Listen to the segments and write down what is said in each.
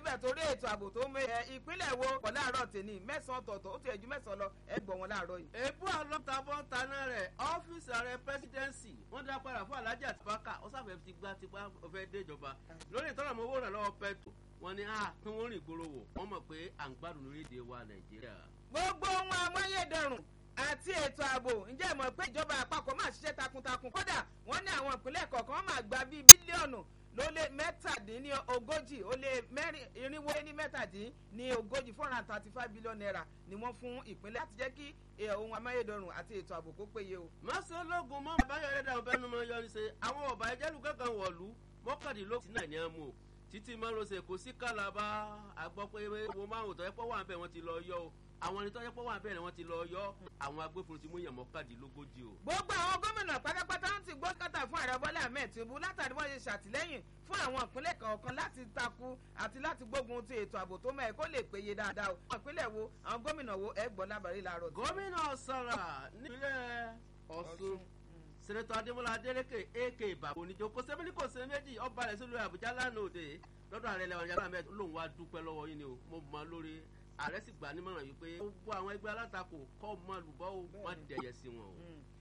níbẹ̀ torí ètò ààbò tó mẹ ẹ ìpínlẹ̀ wo pọ̀ láàárọ̀ tèmi mẹ́sàn-án ọ̀tọ̀ọ̀tọ̀ ó ti ẹ̀jú mẹ́sàn-án lọ ẹ gbọ́ wọn láàárọ̀ yìí. èébú àlọ́tàbọ̀ taná rẹ̀ ọ́fíìsì ààrẹ pẹ́sidẹ́ǹsì wọ́n dá padà fún alájà tìpákà ó sáfẹ́ ti gbá tipa ọ̀fẹ́ déjọba lórí ìtọ́nà mọ́wó rẹ̀ lọ́wọ́ pẹ́tù wọ́n ní ah kí wọ́n rìn gbòòrò wò wọ́n mọ̀ pé à ń gbádùn lórílẹ̀‐èdè wa nàìjíríà. gbogbo ohun amáyédẹrùn àti ètò ààbò ǹjẹ́ ìmọ̀ pé ìjọba àpapọ̀ máa ṣiṣẹ́ takuntakun kódà wọ́n ní àwọn ìpínlẹ̀ kọ̀ọ̀kan máa gba bíi bílíọ̀nù ló lé mẹ́tàdínní ogójì ó lé mẹ́rin irinwó ní mẹ́tàdínní ogójì four hundred and thirty five billion naira ni wọ́n fún ìpínlẹ̀ láti jẹ́ kí ohun amáyédẹrùn àti ètò ààbò kó péye o. mọ́sálógún mọ́ àbáyọ̀rẹ́ dàrú bẹ́ẹ̀ ni mo yọ ní ṣe àwọn ọ̀bà ẹ̀jẹ̀lú kankan wọ̀lú mọ́kàndínlógún náà ní ẹ̀ mú o títí márosẹ̀ kò sí kálàbà àgbọ̀ pé owó márùn tó yẹ pọ̀ wà bẹ́ẹ̀ wọ́n ti lọ yọ o àwọn ẹni tó yẹ pọ̀ wà bẹ́ẹ̀ wọ́n ti lọ yọ àwọn agbófinró ti mú yàn mọ́kàndínlógójì o. gbogbo àwọn gómìnà pátápátá ń ti gbọ́ kátà fún ààrẹ bọ́lá ahmed tinubu látàrí wọ́n ṣe ṣàtìlẹ́yìn fún àwọn ìpínlẹ̀ kọ̀ọ̀kan láti takú àti láti gbógun ti ètò ààbò tó mẹ́ẹ̀ kó lè péye dáadáa o. àwọn ìpínlẹ̀ wo àwọn gómìnà wo ẹ gbọ́ lábàárí láàárọ̀. gómìnà sọ̀rọ̀ nípínlẹ̀ ọ̀ṣun sẹ̀nẹ̀tọ̀ adémọlá adélèké ak ìbàbò oníjó kò sẹ́mi ní kò sẹ́mi méjì ọba rẹ̀ sílùú àbújá lánàá òde lọ́dọ̀ ààrẹ lẹ́wọ̀n yàrá mẹ́ta lòun wá dúpẹ́ lọ́wọ́ yín ni o mo mọ lórí ààrẹ sì gbà nímọ̀ràn yìí pé gbogbo àwọn ẹgbẹ́ alátakò kọ́ mọ́ lùbọ́ o má dẹ̀yẹ sí wọn o.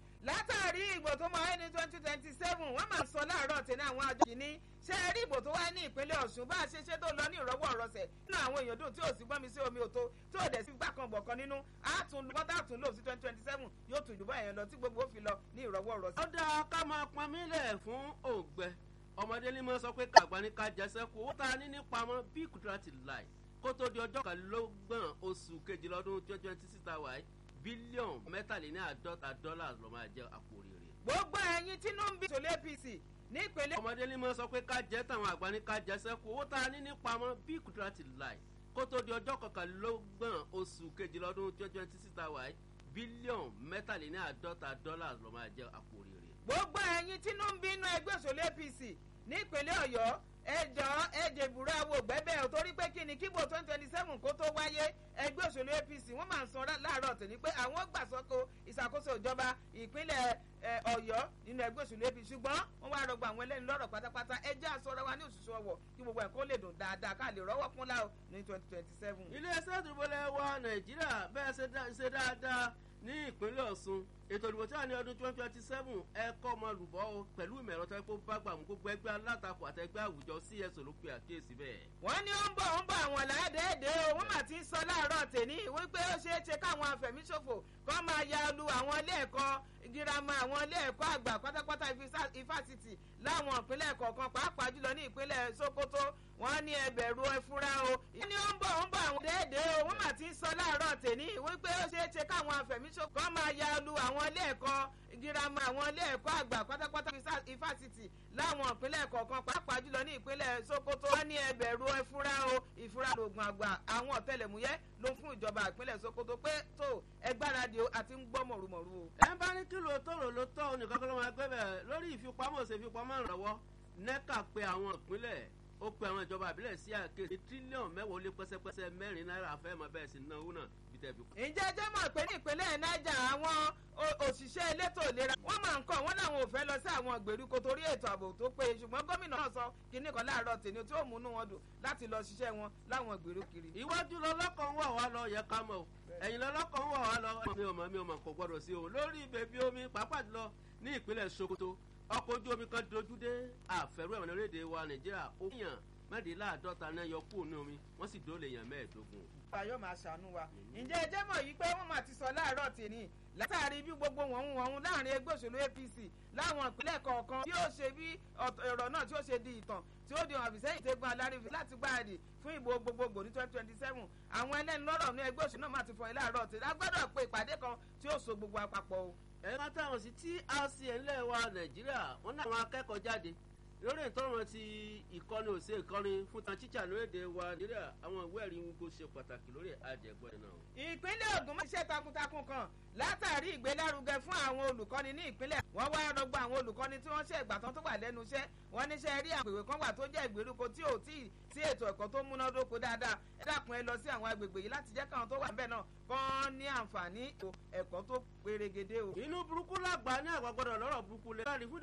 látàrí ìbò tó máa ní twenty twenty seven wọ́n máa sọ láàárọ̀ tẹ̀lé àwọn àjọ kìíní ṣé ẹ rí ìbò tó wáyé ní ìpínlẹ̀ ọ̀ṣun bá a ṣe ṣe tó lọ ní ìrọ́wọ́ ọ̀rọ̀sẹ̀ nínú àwọn èèyàn dùn tí ò sí gbọ́n mi sí omi òtó tí ò dẹ̀ sí gbà kan bọ̀ kan nínú àtún bọ́tà àtún lò sí twenty twenty seven yóò tún ìdúbọ̀ èèyàn lọ tí gbogbo ó fi lọ ní ìrọ́wọ́ ọ̀rọ̀sẹ̀. ó dáa ká máa pọn mílẹ̀ fún òǹgbẹ ọmọdé ní mọ́ sọ pé kàgbá ní ká jẹsẹ́ kú owó tá a ní ní pamọ́ bí kùtùrà ti láì kó tó di ọjọ́ kàlélọ́gbọ̀n oṣù kejìlá ọdún twenty twenty six ta wáyé bílíọ̀nù mẹ́tàléní àádọ́ta dọ́là ló máa jẹ́ àpò rere. gbogbo ẹ̀yin tínú ń bí tòlé apc nípínlẹ̀. ọmọdé ní mọ́ sọ pé ká jẹ́ tàwọn àgbà ní ká jẹsẹ́ kú owó tá a ní ní pamọ́ bí kùtùrà ti láì kó tó di ọjọ́ kọkànlélọ́gbọ̀n oṣù kejìlá ọdún twenty twenty six ta wáyé bílíọ̀nù mẹ́tàléní àádọ́ta dọ́là ló máa jẹ́ àpò rere. gbogbo ẹ̀yin tínú ń bínú ẹgbẹ́ òṣèlú apc nípínlẹ̀ ọ̀yọ́ ẹjọ́ ẹjẹ ìbúra wo gbẹ́bẹ́ ò torí pé kí ni kíbo twenty twenty seven kó tó wáyé ẹgbẹ́ òṣèlú apc wọ́n máa ń san láàárọ̀ tèmi pé àwọn gbàsọ́kò ìṣàkóso ìjọba ìpínlẹ̀ ọ̀yọ́ nínú ẹgbẹ́ òṣèlú apc ṣùgbọ́n wọ́n wá rọgbọ àwọn ẹlẹ́ni lọ́rọ̀ pátápátá ẹjẹ́ àsọ̀rọ̀ wa ní òṣìṣẹ́ ọwọ́ kí gbogbo ẹ̀kọ́ lè dùn dáadáa ká lè rọ́wọ́ kúnlá o ní twenty twenty seven. iléeṣẹ́ ìdúgbòlẹ̀ wa nàìjíríà bẹ́ẹ̀ ṣe dáadáa ní ìpínlẹ̀ ọ̀ṣun ètò ìdìbò tí wà ní ọdún twenty twenty seven ẹ̀kọ́ ọmọ olùbọ́ o pẹ̀lú ìmọ̀ ẹ̀rọ tó yẹ kó bá gbà mú gbogbo ẹgbẹ́ alátakò àtẹgbẹ́ àwùjọ cs ló pe àkíyèsí bẹ́ẹ̀. wọ́n ní ó ń bọ̀ ó ń bọ̀ àwọn làádẹ́ẹ̀dẹ́ o wọ́n mà ti ń sọ láàárọ̀ tèmi wípé ó ṣeé ṣe káwọn afẹ̀míṣòfò kọ́ máa ya lu àwọn ilé ẹ̀kọ́ girama àwọn ilé ẹ̀kọ́ àgbà pátápátá ifásitì láwọn ìpínlẹ̀ kọ̀ọ̀kan pàápàá jùlọ ní ìpínlẹ̀ sokoto wọ́n ní ẹbẹ̀rù ẹfúra o. wọ́n ní ó ń bọ̀ ó ń bọ̀ àwọn déédéé o wọ́n mà ti ń sọ láàárọ̀ tèmi wípé ó ṣeé ṣe káwọn afẹ̀míṣòfò kọ́ máa ya lu àwọn ilé ẹ̀kọ́ girama àwọn ilé ẹ̀kọ́ àgbà pátápátá ifásitì láwọn ìpínlẹ̀ kọ̀ọ̀kan pàápàá jùlọ ní ìpínlẹ̀ sokoto. wọ́n ní ẹbẹ̀rù ẹfúra o ìfúra lògùn àgbà àwọn ọ̀tẹlẹ̀múyẹ́ ló fún ìjọba ìpínlẹ̀ sokoto pé tó ẹgbáradì o àti ń gbọ́ mọ̀rùmọ̀rù o. ẹ bá ní kí ló tọrọ ló tọ nìkan kọ́ ló máa gbé bẹ̀ lórí ìfipamọ́ ṣe ìfipamọ́ ìrànwọ́ nẹ́ka pé àwọn ìpínlẹ̀ ó pe àwọn ìjọba àbílẹ̀ sí àkéde tírílíọ̀nù mẹ́wàá ó lé pẹ́sẹ́pẹ́sẹ́ mẹ́rin náírà fẹ́ mọ bẹ́ẹ̀ sí náwó náà bí tẹ́ fi kú. ǹjẹ́ jẹ́ mọ̀ pé ní ìpínlẹ̀ niger àwọn òṣìṣẹ́ elétò ìlera wọ́n máa ń kọ́ wọ́n láwọn ò fẹ́ lọ sí àwọn ìgbèríko torí ètò ààbò tó péye ṣùgbọ́n gómìnà náà sọ kínní kan láàárọ̀ tèmi tí ó múnú wọn dùn láti lọ ṣiṣẹ́ wọn láwọn ìgbèríko kiri. iwájú lọlọ́kàn wà wá lọ yẹ ká mọ̀ ẹ̀yìn lọlọ́kàn wà wá lọ mi ò mọ̀ mi ò mọ̀ kò gbọ́dọ̀ sí o lórí bèbí omi pàápàá jùlọ ní ìpínlẹ̀ sokoto ọkọ̀ ojú omi kan dojú dé àfẹ́rú ẹ̀wọ̀n orílẹ̀-èdè wa nàìjíríà ó yàn mẹ́rìnláàádọ́ta náà yọ kúrò ní omi wọ́n sì dóòlè èèyàn mẹ́ẹ̀ẹ́dógún. ọba yóò máa ṣàánú wa ǹjẹ́ ẹ jẹ́ mọ̀ yìí pé wọ́n máa ti sọ láàárọ̀ tèmi látàrí bí gbogbo wọ̀hún wọ̀hún láàrin ẹgbẹ́ òṣèlú apc láwọn ìpínlẹ̀ kọ̀ọ̀kan tí ó ṣe bí ọ̀rọ̀ náà tí ó ṣe di ìtàn tí ó di hàn àbísẹ́yìn tẹ́gbọ́n alárífi láti gbáradì fún ìbò gbogbogbò ní twenty twenty seven àwọn ẹlẹ́ni lọ́rọ̀ ní ẹgbẹ́ òṣèlú náà máa ti fọ ilé àárọ̀ tèmi agbọ́dọ̀ pé ìpàdé kan tí ó so gbogbo àpapọ̀ o. ẹ̀ka táwọn sí trcn ńlẹ̀ wa nàìjíríà wọ́n ní àwọn akẹ́kọ̀ọ́ jáde lórí ìtọ́rọ̀ ti ìkọ́ni òsè ìkọ́ni fún tan tíṣà lórílẹ̀‐èdè wa nàìjíríà àwọn ìwé ẹ̀rí ń kó ṣe pàtàkì lórí àjẹgbọ́n náà. ìpínlẹ̀ ogun máa ṣe takuntakun kan látàrí ìgbélárugẹ fún àwọn olùkọ́ni ní ìpínlẹ̀ wọ́n wá rọgbọ àwọn olùkọ́ni tí wọ́n ṣe ìgbàtàn tó wà lẹ́nu iṣẹ́ wọ́n níṣẹ́ rí àgbègbè kan wà tó jẹ́ ìgbèríko tí ò tí sí ètò ẹ̀kọ́ tó múnádóko dáadáa ẹ dákun ẹ lọ sí àwọn agbègbè yìí láti jẹ́ káwọn tó wà níbẹ̀ náà kán ní àǹfààní ẹ̀kọ́ tó pérégedé o. inú burúkú làgbà ní àgbàgbọ́dọ̀ lọ́rọ̀ burúkú lè